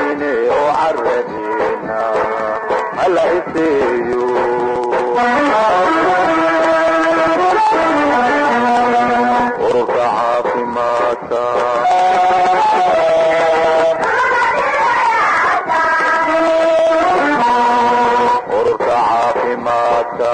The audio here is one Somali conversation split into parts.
weyne oo caradina hala iseeyo ururka caafimaadka ururka caafimaadka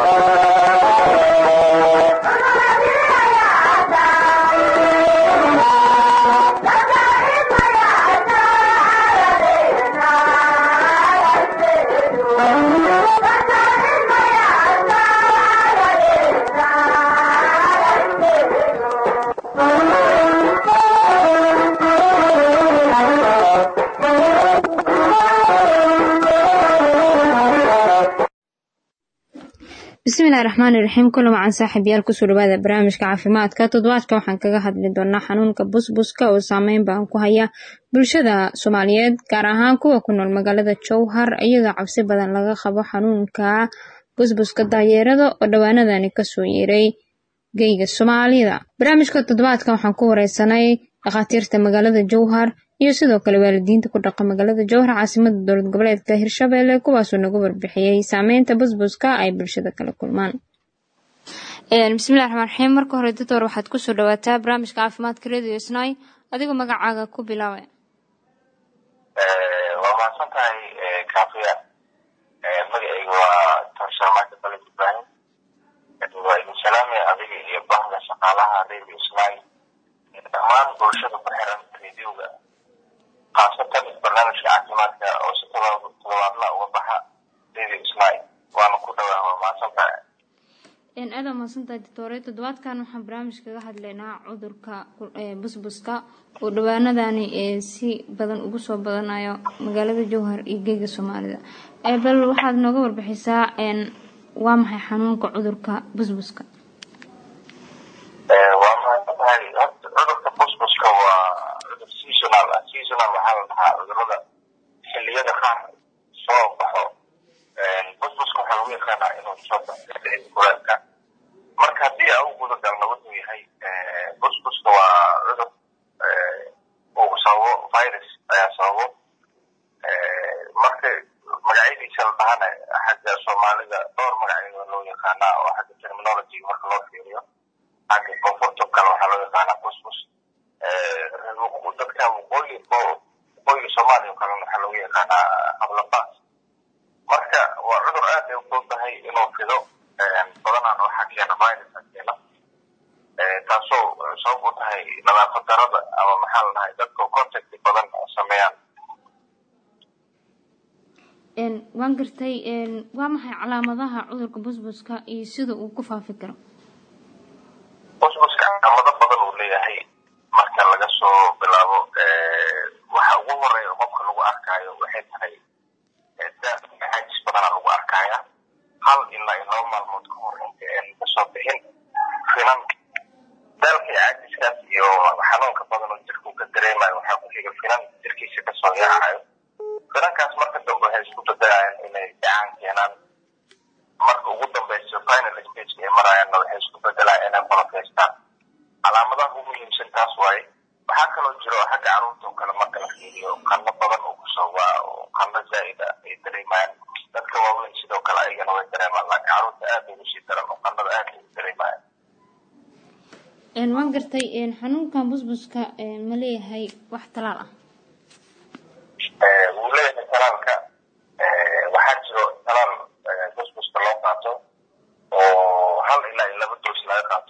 bismillahi raxmaani raxiim kula wacan saaxiibayaal kusoo dhawaada barnaamijka caafimaadka toddobaadka waxaan kaga hadli doonaa xanuunka busbuska oo saameyn baan ku haya bulshada soomaaliyeed gaar ahaan kuwa ku nool magaalada jowhar iyadoo cabsi badan laga qabo xanuunka busbuska daayeerada oo dhowaanadani kasoo yeeray geyga soomaalida barnaamijka toddobaadka waxaan ku wareysanay dhakhaatiirta magaalada jowhar iyo sidoo kale waalidiinta ku dhaqa magaalada jowhar caasimada dowlad goboleedka hirshabelle kuwaasoo nagu warbixiyey saameynta busbuska ay bulshada kala kulmaan bismillahi raxmaan raxiim marka hore doctor waxaad kusoo dhawaataa barnaamijka caafimaadka radio snai adigoo magacaaga ku bilaaba waa mahadsan tahay kaafiya magacayga waa torshaamaaka bale ibrahim waa idin salaamaya adiga iyo bahda shaqaalaha radio snai dhammaan bulshada ku xiran radioga khaasatan barnaamijka caafimaadka oo si todobaadla uga baxa radio snai waana ku dhawaa waa mahadsan tahay aada mahadsantahay doctore toddobaadkan waxaan barnaamij kaga hadlaynaa cudurka busbuska oo dhawaanadani si badan ugu soo badanayo magaalada jowhar iyo geega soomaalida bal waxaad nooga warbixisaa waa maxay xanuunka cudurka busbuska waa mahadsan tahay cudurka busbuska waa cudur seasonal ah seasonal waxaa la dhahaa cudurada xiliyada qaar soo baxo busbuska waxaa lagu yaqaanaa inuu soo baxo kulaelka marka haddii aan u guda galno wuxuu yahay busbuska waa cudur uu sababo virus ayaa sababo marka magacyadiisa la dhahana xagga soomaalida dhowr magacyo loo yaqaanaa oo xagga terminology marka loo fiiriyo xagga koonfurta kale waxaa loo yaqaanaa busbus dadka waqooyi waqooyiga soomaaliya oo kalena waxaa loogu yaqaanaa hablabaas marka waa cudur aad ay ufududahay inuu fido badanaan waxaa keena virusa keena taasoo sabab u tahay nadaafad darada ama maxaa la dhahay dadka contact badan sameeyaan waan gartay waa maxay calaamadaha cudurka busbuska iyo sida uu ku faafi karo busbuska calaamado badan uu leeyahay marka laga soo bilaabo waxa ugu horeeya qofka lagu arkaayo waxay tahay caajis badana lagu arkaya hal ilaa iyo laba maalmood ka hor inta aan kasoo bixin finan daalka iyo caajiskaas iyo xanuunka badan oo jirku ka dareemayo waxaa ku xiga finan jirkiisa kasoo yaacayo finankaas marka dambe waxay isku dadayaan inay gacan keenaan marka ugu dambeyso final stageka ay marayaanna waxay isku bedelaan inay qolofaystaan calaamadaha ugu muhiimsan taas waaye waxaa kaloo jiro xagga caruurta oo kale marka la fiiriyo qano badan oo kusoo waa oo qano zaa'ida ay dareemayaan dadka waaweyn sidoo kale ayagana way dareemaan laakiin caruurta aad ugu sii daran oo qanada aad ugu dareemayaan waan gartay xanuunkan busbuska ma leeyahay wax talaal ah wuu leeyahay talaalka waxaa jiro talaal busbuska loo qaato oo hal ilaa iyo laba doos laga qaato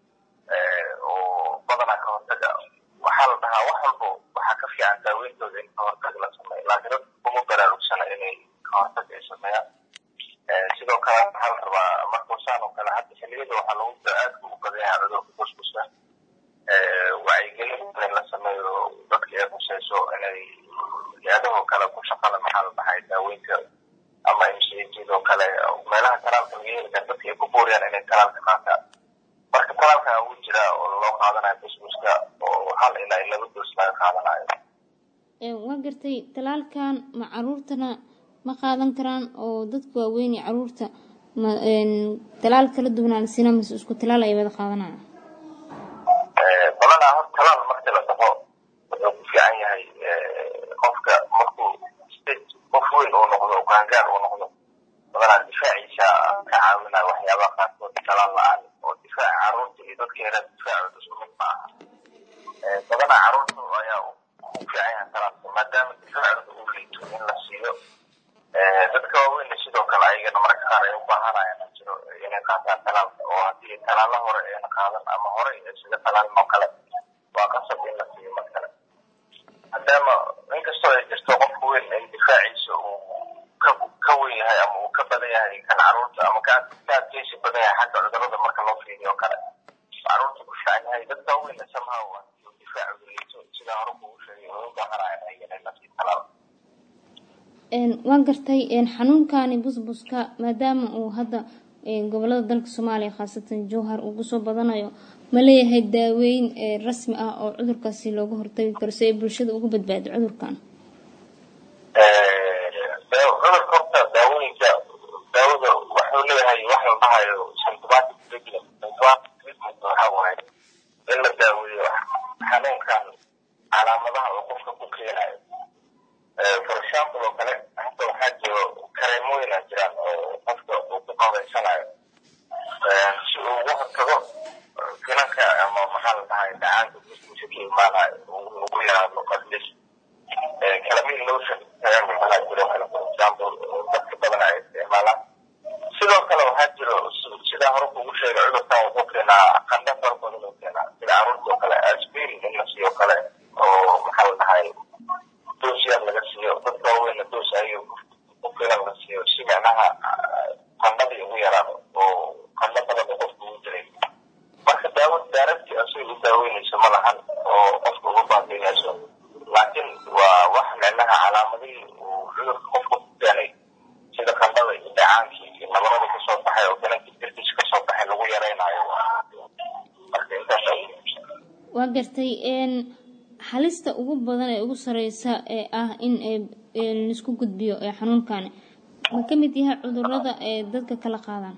oo badanaa ka hortaga waxaa la dhahaa wax walbo waxaa ka fiican daaweyntooda in ka hortag la sameeyo laakiin dadka kuma baraarugsana inay ka hortag ay sameeyaan sidoo kale waxaa la rabaa markuu saan oo kale hadda xilliyada waxaa lagu aad ugu badan yahay cudurka busbuska wacyigelin in la sameeyo dadka ay khuseyso inay hay-adahoo kale ku shaqala maxaa la dhahay daaweynta ama mcjidoo kale meelaha talaalka laga heli kara dadka ay ku buuriyaan inay talaalka qaataan marka talaalka ugu jira oo loo qaadanayo busbuska oo hal ilaa iyo laba doos laga qaadanayo waa gartay talaalkan ma caruurtana ma qaadan karaan oo dadka waaweyn iyo caruurta ma talaal kala duwanaan sina mise isku talaal ay wada qaadanaya badanaa hor talaal marka la dhaho wuxuu ku fiican yahay qofka markuu weyn uu noqdo oo qaangaar uu noqdo badanaa difaaciisa ka caawinaya waxyaabaha qaarkood talaan la-aan oo difaaca carruurta iyo dadka yaraa difaacooda isku mid ma aha badanaa carruurta ayaa u fiican yahay talaalka maadaama difaacooda uu liito in la siiyo dadka waaweynna sidoo kale ayagana marka qaar ay u baahanayaan jiro inay qaataan talaalka oo haddii talaala hore ayna qaadan ama hore sida talaalin oo kale waa qasab in la siiyo mar kale maadaama inkastoo ay jirto qofka weyn ay difaaciisa uu ka weyn yahay ama uu ka badan yahay kan carruurta ama ka adkeysi badan yahay xagga cudurada marka loo fiiriyo o kale carruurta ku fiican yahay dadka weynna somehow difaacu liito sida hore kugu sheegay oo u baahanayaan ayagana in la siiyo talaal waan gartay xanuunkani busbuska maadaama uu hadda gobolada dalka soomaaliya khaasatan jowhar uu kusoo badanayo ma leeyahay daaweyn rasmi ah oo cudurkaasi looga hortagi karo si ay bulshada uga badbaado cudurkan cudurka horta daawooyinka daawada wuxuu leeyahay wax la dhahayo symptomatic treatment symptomatic treatment waxa waaye in la daaweeyo xanuunkan calaamadaha oo qofka ku keenayo for example oo kale hadda waxaa jiro kareemooyina jiraan oo qofka uu ku qabaysanayo si uu uga hortago finanka ama maxaa la dhahay dhacaanka busbusa ka imaanayo ugu yaraado qadlis kalamin lotion kareema waxaa jiro kale for example dadka badan ay isticmaalaan sidoo kale waxaa jiro sidaa hore kugu sheegay cudurkan wuxuu keenaa qandha fara badan uu keenaa sida carruurta oo kale aspirin in la siiyo kale oo maxaa la dhahay doos yar laga siiyo dadka waaweyna doos ayaga ku filan la siiyo si macnaha qandhadii ugu yaraado oo qandho badan oo qofka ugu jiray marka daawo daaradtii asaga u daaweynayso ma lahan oo qofka uga baabiinayso laakiin waa wax micnaha calaamadihii uu cudurka qofka ku keenay sida qandhada iyo dhacaankii iyo nabarada kasoo baxay oo finankii jirkiisa kasoo baxay lagu yaraynayo marka intaas waa gartay halista ugu badan ee ugu sareysa ee ah in laisku gudbiyo ee xanuunkani ma ka mid yahay cudurada ee dadka kala qaadaan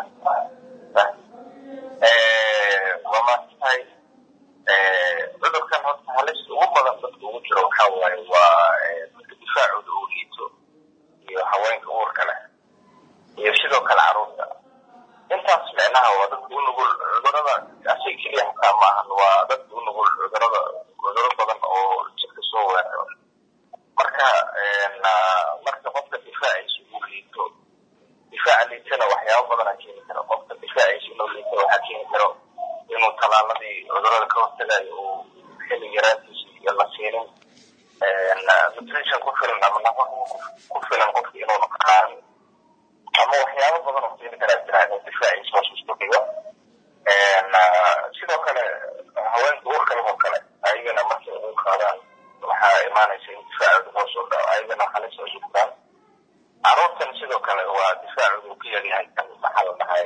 waa maatahay cudurkan horta halista ugu badan dadka ugu jiro waxaa waaye waa dadka difaacooda uu liito iyo haweenka uurka leh iyo sidoo kale carruurta intaas micnaha waa dadka u nugul cudurada asay keliya hataa maahan waa dadka u nugul cudurada cuduro badan oo jirka soo weeraro marka marka qofka difaaciisa uu liito difaaca liitana waxyaabo badana keeni karo qofka difaaciisa inuu liito waxaa keeni karo inuu talaaladii cudurada ka hortagayo uu xili yaraantiisa iyo la siinin nutrition ku filan ama nafaqo ku filan qofka inuuna qaarin ama waxyaabo badan oo keeni karaa jira inuu difaaciisa hoos isku dhigo sidoo kale haweenka uurka leh oo kale ayagana markay ugu qaadaan waxaa imaanaysa in difaacooda hoos u dhaco ayagana halis ay jirtaan carruurtan sidoo kale waa difaacooda uu ka yaryahay kan maxaa la dhahay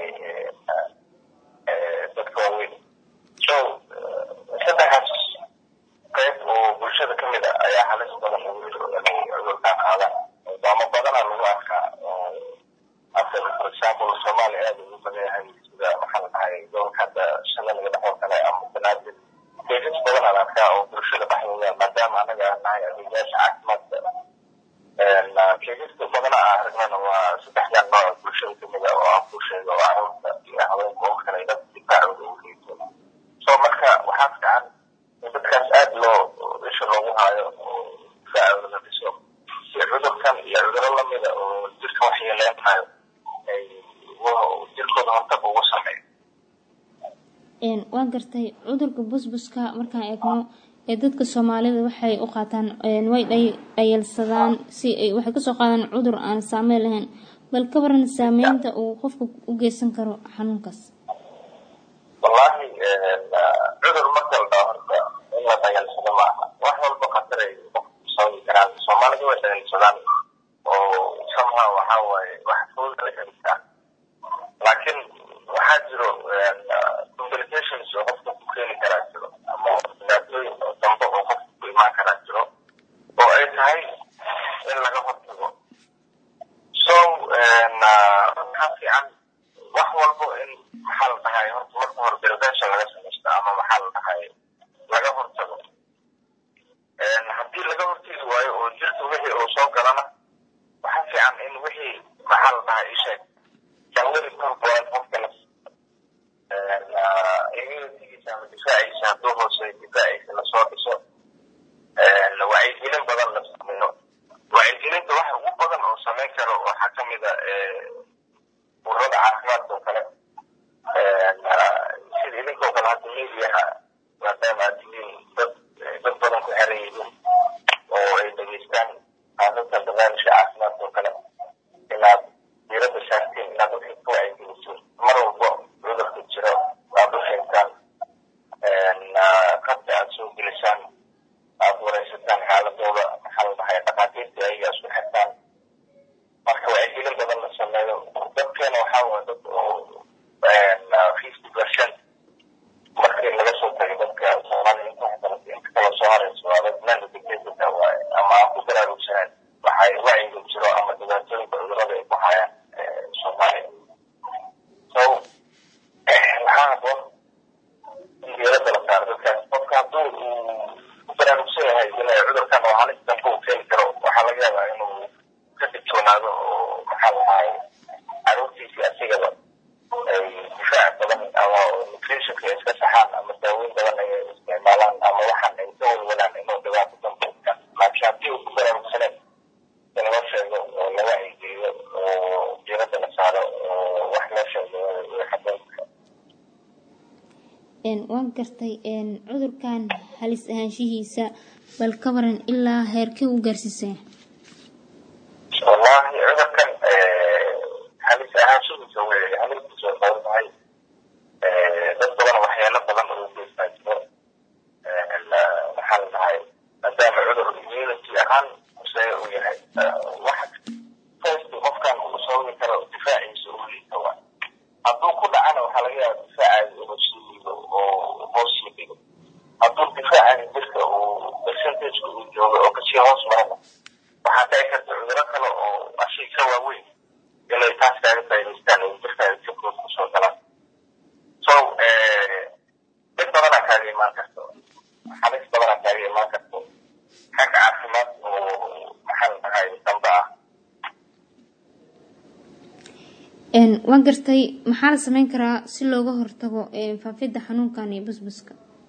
dadka waaweyn so saddexaas qayb oo bulshada ka mid a ayaa halis badan ugu jiro inay cudurkaan qaadaan ama badanaa lagu arkaa after for example soomaaliya aada ugu badan yahay sida maxaa la dhahay gobolka hadda shalalaga dhexoo kale ama banaadir keesas badan aan arkaa oo bulshada dhexdooda maadaama anaga aan nahay adeegyaasha caafimaadka keesaska badana aan aragnana waa saddexdan nooc bulshada kamid a oo aan ku sheego oo carruurta iyo haweenka oo kale dad difaacooda uu liito so marka waxaa fiican in dadkaas aada loo isha loogu haayo oo difaacooda la dhiso si cudurkan iyo cuduro lamida oo jirka waxyeeleynayo ay jirkooda hortag ugu sameeyo waa gartay cudurka busbuska markaan eegno ee dadka soomaalida waxay u qaataan way dhayalsadaan si ay waxay kasoo qaadaan cudur aan saameyn lahayn bal ka waran saameynta uu qofka u geysan karo xanuunkaas wallahi cudur marka la dhaho horta in la dhayalsado maaha wax walba khataray qofku sababi karaan soomaalida way dhayalsadaan oo somehow waxaa waaye wax fudud la helisaa laakiin waxaa jiro complications oo qofka ku keeni karaa jiro ama dhibaatooyin oo dambe oo qofka ku imaan karaa jiro oo ay tahay in laga hortago so maxaa fiican wax walbo in maxaa la dhahay horta marka hore prevention laga samaysto ama maxaa la dhahay laga hortago haddii laga hortegi waayo oo jirka wixii uu soo galana dhahaa isheeg janwari korboan qofka immunitigiisa ama difaaciisa hadduu hooseeyo difaaciisa lasoo dhiso wacyigelin badan la sameeyo wacyigelinta waxa ugu badan oo samayn karo waxaa ka mid a ururada caafimaadka oo kale sida idinkoo kale hadda mediaha maadaama aad tihiin dad dad badan ku xeran yihiin oo ay dhegeystaan aadadka barnaamijka caafimaadka oo kale inaad diiradda saartiin inaad dadka ka wacyigelisiin mar walba cudurka jiro aad u sheegtaan qabta aad soo gelisaan aad wareysataan xaaladooda maxaa la dhahay dhakhaatiirta ayaga isku xirtaan marka wacyigelin badan la sameeyo dadkeena waxaa waa dad oo fifty percent markii laga soo tagay dadka soomaaliya inta waxbarata inta kale soo harayso waa dad nanda dictatorka waaye ama aan ku baraarugsanaan waxay wacyiga jiro ama dhibaatooyinka cudurada ay ku hayaan soomaaliya so waxaa haboon in diiradda la saaro dadkaas qofka hadduu uu ku baraarugsan yahay inay cudurkan oo halis dambe uu keeni karo waxaa laga yaabaa inuu ka digtoonaado oo maxaa la dhahay caruurtiisii asigaba ay difaac badan ama nutritionka ay iska saxaan ama daaweyn badan ay isticmaalaan ama waxaan ay ka walwalaan inuu dhibaato dambe laakiin haddii uu ku baraarugsaneyn in loo sheego oo la wacyigeliyo oo diiradda la saaro oo wax loo sheego way haboon waan gartay cudurkan halis ahaanshihiisa bal ka waran ilaa heerkee u gaarsiisay wallahi cudurkan halis ahaanshihiisa way halistiisa way badan tahay dad badan waxyaalo badan oo geystaa jiro maxaa la dhahay maadaama cudur immunity ahaan use uu yahay wax first qofkan uu sababi karo difaaciisa uu liita waa hadduu ku dhacana waxaa laga yaaba difaacaadi inuu sii liido oo hoos sii dhigo hadduu difaacaadi jirka uu percentageka uu joogo oo kasii hoos marana waxaa dhici karta cuduro kale oo ashii ka waaweyn inay taas kaaga faa'idaystaan oo jirkaaga jirkood kusoo galaan so dad badanaa kaaga imaan karto halis badanaa kaaga imaan karto xag caafimaad oo maxaa la dhahay dambe ah waan gartay maxaa la sameyn karaa si looga hortago faafidda xanuunkan iyo busbuska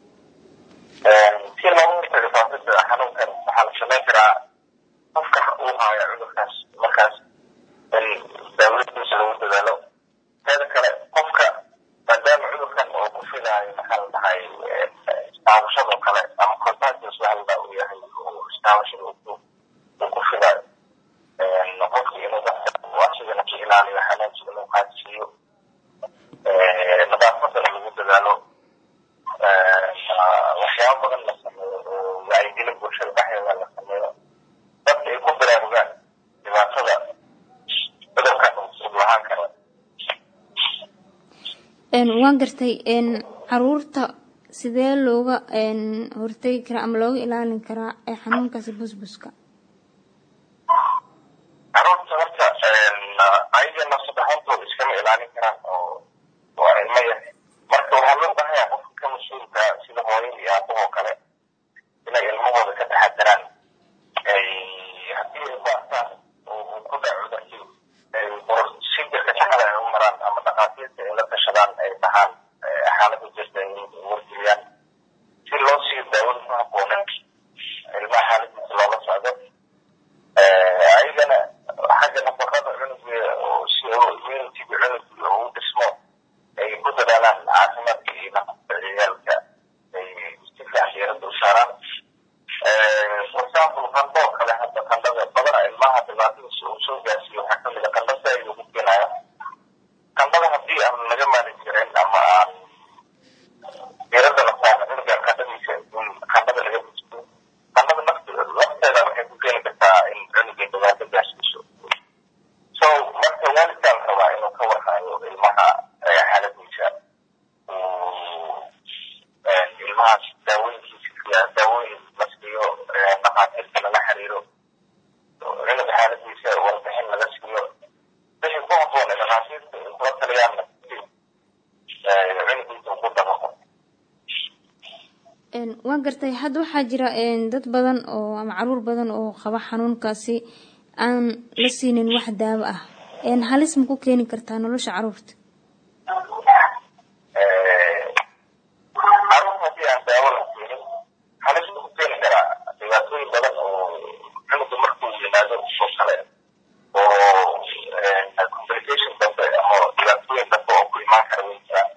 si looga hortago faafidda xanuunkan waxaa la sameyn karaa qofka uu haayo cudurkaas markaas in daawadiisa lagu dadaalo teeda kale qofka maadaama cudurkan oo ku filaayo maxaa la dhahay istaabashadoo kale ama contagious waxa la uu yahay oo istaabashada uu ku filaayo qofka inuu dadka uu asigana ka ilaaliyo xanaansi inuu qaadsiiyo nadaafadana lagu dadaalo waxyaabo badan la sameeyo oo wacyigelin bulshada dhexdeeda la sameeyo dadka ay ku baraarugaan dhibaatada cudurkan uu lahaan karo waan gartay caruurta sidee looga hortegi karaa ama looga ilaalin karaa xanuunkaasi busbuska caruurta horta ayaga nafsadaxoontooda iskama ilaalin karaan oo waa ilmo yar marka waxaa loo baahanyaa qofka ka mas-uulka sida hooyada iyo aabahoo kale inay ilmahooda ka taxadaraan haddii ay ku arkaan oo ku dhaco cudurkii si jirka saxda ay u maraan ama dhakhaatiirta ay la tashadaan ay dhahaan xaaladda jirta ay wargeliyaan si loo siiyo daawada ku habboonan ilmaha xaaladiisa loola socdo ayagana xagga nafaqada cunuga oo si immunitiga cunuga uu dhismo ay ku dadaalaan caafimaadka iyo nafaqada ciyaalka ay si fiican diiradda u saaraan for example qandhoo kale hadda qandhada badana ilmaha dhibaatadiisa uu soo gaarsiiyo waxaa kamid a qandho saaid ugu keenaya qandhada haddii aan laga maalin jirin ama aan diiradda la saarna cunuga qandhadiisa in qandhada laga bujiyo qandhada nafte lafteeda waxay ku keeni kartaa in cunuga dhibaato gaarsiiso so marka waalidkaa la rabaa inuu ka warhayo ilmaha xaaladiisa ilmahaas daawooyinkiisa daawooyin la siiyo dhakhaatiirta lala xiriiro cunuga xaaladiisa warbixin laga siiyo wixii ku habboon ee dhakhaatiirta ay kula taliyaanna cunugiisa ku dabaqo waan gartay hadda waxaa jira dad badan oo ama caruur badan oo qaba xanuunkaasi aan la siinin wax daawo ah halis ma ku keeni kartaa nolosha caruurta caruurta haddii aan daawo la siinin halis ku keeni karaa dhibaatooyin badan oo cunuga markuu yimaado oo kale oo complication dambe ama dhibaatooyin dambe oo ku imaan kara way jiraan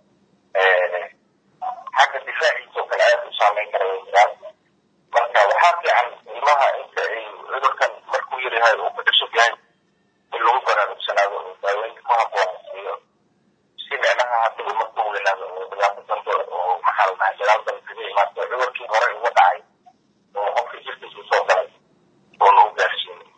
xagga difaaciisa oo kale aad u saameyn kara way jiraan marka waxaa fiican ilmaha inta ay cudurkan markuu yaryahay uu ku cusub yahay in lagu baraarugsanaado oo daaweynta ku habboon siiyo si micnaha haddii markuu weynaado oo dhibaato dambe oo maxaa la dhahay dagaal dambe kaga imaado cudurkii hore uga dhacay oo qofkii jirkiisa usoo galay oo lagu gaarsiinay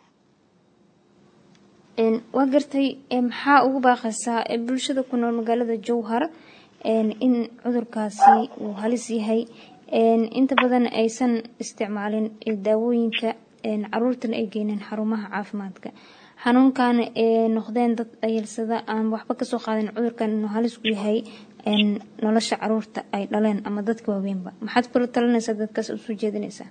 waa gartay maxaa ugu baaqaysaa bulshada ku nool magaalada jowhar in cudurkaasi uu halis yahay inta badan aysan isticmaalin daawooyinka caruurtana ay geyneen xarumaha caafimaadka xanuunkan noqdeen dad ayalsada aan waxba kasoo qaadin cudurkan inuu halis ku yahay nolosha caruurta ay dhaleen ama dadka waaweynba maxaad kula talinaysaa dadkaas usoo jeedinaysaa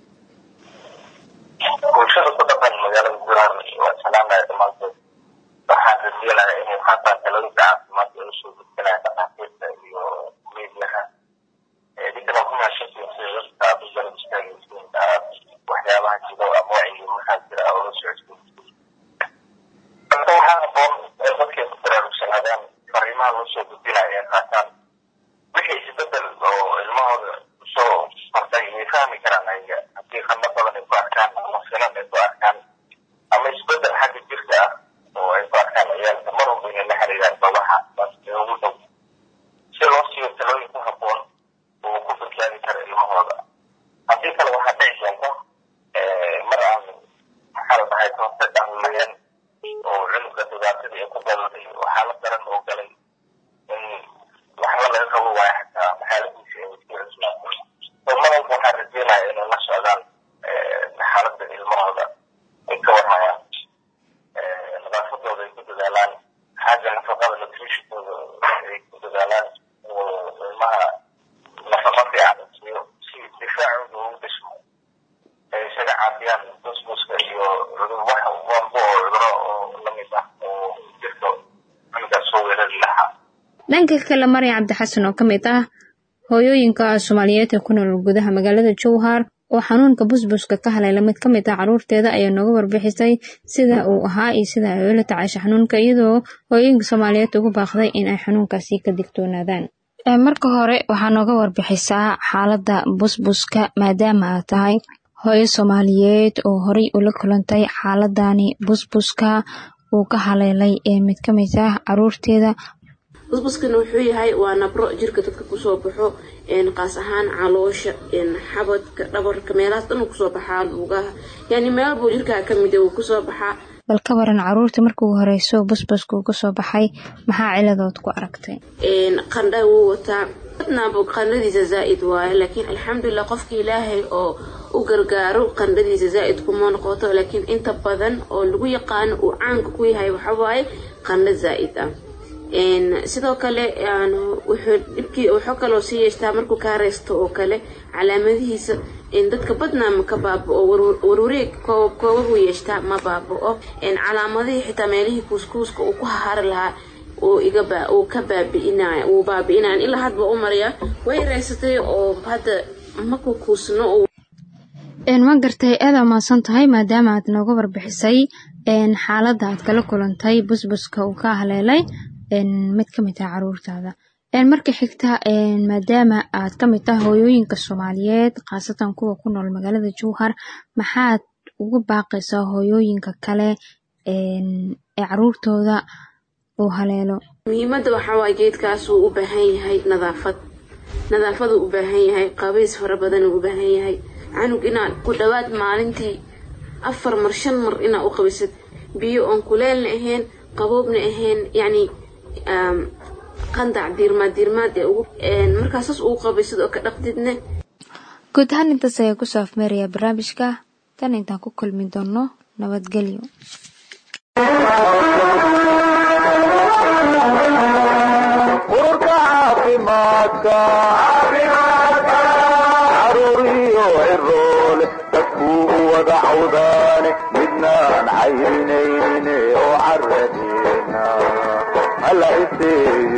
bulshada ku dhaqan magaalada jowhar waa salaamaya dhammaantood waxaan rajeynayaa inay qaataan talooyinka caafimaad ee usoo gudbinaya dhakhaatiirta iyo meediyaha idinkana ku mahadsantiin sida dadka aad u garab istaagaysiin aad waxyaabaha jiro ama wacyi maxaa jira oo la socodsiin marka waxaa haboon ee dadkay ku baraarugsanaadaan fariimaha loo soo gudbinaya ee qaataan wixii isbedel oo ilmahooda usoo kordhay way fahmi karaan ayaga haddii qandho badan ay ku arkaan ama finan ay ku arkaan ama isbedel xagga jirka ah oo ay ku arkaan ciyaalka mar walba inay la xiriiraan babaha ee ugu dhow si loo siiyo talooyin ku habboon oo ku badbaadi kara ilmahooda haddii kale waxaa dhici keenta mar aan maxaa la dhahay kahortag aan lahayn oo cunuga dhibaatadii ay ku daladay oo xaalad daran oo galay in waxba laga qabo waayo xataa xaaladiisa ay sii cuslaato oo mar walba waxaan rajeynaya inay la socdaan xaaladda ilmahooda ay ka warhayaan nadaafadooda ay ku dadaalaan xagga nafaqada nutritionkooda ay ku dadaalaan oo ilmaha nafaqa fiican siiyo si difaacooda ugu dhismo ay isaga caafiyaan busbuska iyo cudur wax walba oo cuduro oo lamid ah oo jirka cunugaas soo weerari lahaa dhanka kale marya cabdixasan oo ka mid ah hooyooyinka soomaaliyeed ee ku nool gudaha magaalada jowhar oo xanuunka busbuska ka haleela mid ka mid ah caruurteeda ayaa nooga warbixisay sida uu ahaa iyo sida ay ula tacaasha xanuunka iyadoo hooyooyinka soomaaliyeed ugu baaqday in ay xanuunkaasi ka digtoonaadaan marka hore waxaa nooga warbixisaa xaaladda busbuska maadaama aad tahay hooyo soomaaliyeed oo horey ula kulantay xaaladani busbuska uu ka haleelay ee mid ka mid ah caruurteeda busbuskana wuxuu yahay waa nabro jirka dadka kusoo baxo qaas ahaan caloosha xabadka dhabarka meelahaas dhan uu kusoo baxaa lugaha yani meel buu jirkaa kamid uu kusoo baxaa bal ka waran caruurta markii ugu horeyso busbuska uu kasoo baxay maxaa ciladood ku aragtay qandha wuu wataa badnaaba qandhadiisa zaa-id waaye laakiin alxamdulilah qofka ilaahay oo u gargaaro qandhadiisa zaa-id kuma noqoto laakiin inta badan oo lagu yaqaano uu caanka ku yahay waxawaaye qandho zaa-id ah sidoo kale wuxuu dhibkii wuxuu kaloo sii yeeshtaa markuu kaa reysto oo kale calaamadihiisa dadka badnaa ma ka baaba-o warwareeg koobab koobabuu yeeshtaa ma baaba-o calaamadihii xitaa meelihii kuuskuuska uu ku hahari lahaa uu ka baabi'inay uu baabi'inayan ilaa hadba u maraya way reysatay oo hadda maku kuusno ma gartay aada maadsan tahay maadaama aad nooga warbixisay xaaladda aad kala kulantay busbuska uu ka haleelay mid ka mid ah caruurtaada marka xigta maadaama aad ka mid tahay hooyooyinka soomaaliyeed khaasatan kuwa ku nool magaalada jowhar maxaad ugu baaqaysaa hooyooyinka kale ee caruurtooda uu haleelo muhiimadda waxaa waay geedkaas uu u baahan yahay nadaafad nadaafaduu u baahan yahay qabays fara badan uu u baahan yahay canug inaad ku dhawaad maalintii afar mar shan mar inaa u qabaysad biyo oon kuleelna ahayn qaboobna ahayn yacni qandac diirmaad diirmaad ee ugu markaasaas ugu qabaysad oo ka dhaqdidne guud ahaan intaas ayaa kusoo afmeerayaa barnaamijka tan intaan ku kulmi doono nabadgelyo ururka caafimaadka caruuriyo ciroole dadkuu u wada cawdaane midnaan caynayne oo caradeena hala iseeyo